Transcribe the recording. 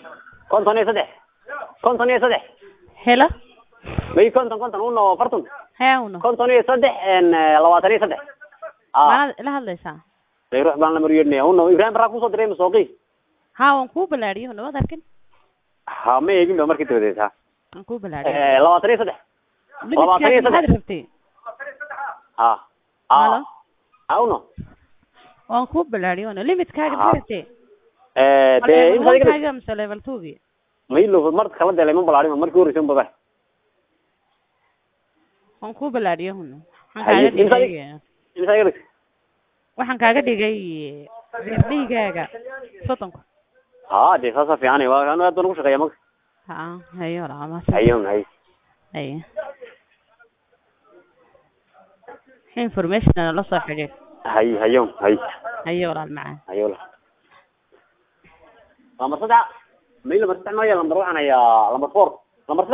konton iyo saddex konton iyo saddex helo may konton konton uno farton hee uno konton iyo saddex en labaatan iyo saddex a maanaad ila hadlaysaa day ruux baan la maryeednaya uno ibrahim baraa kusoo diray masooqi ha waan kuu balaadhiyo una waad arkin ha ma eegin ba markii dabadeed ha waan kuu balaadhiyo labaatan iyo saddex labaatan iyo limidkaaga maxaad saddex. rabtay ha Halo? a ha uno waan kuu balaadhiyo una limidkaaga Ha. maxaad rabtay Ma dee level imsa iga one-kaaga mise level two-gi maylo mar kala delay ma balaadhin markii horeysa un baba waan kuu balaadhiyo una waxaan Haye, kaaga imsa dhigay imsa iga dhig waxaan kaaga dhigay beerdhaygaaga soddonka ha dee saasa fiican waa anu aad baan ugu shaqeeya marka ha hayo lama hayon hay haye information la soo xidhiir hay hayon hay hayo walaal macaan hayo la lambar saddex maylo mar saddex maya lambar waxaan hayaa lambar four lambar saddex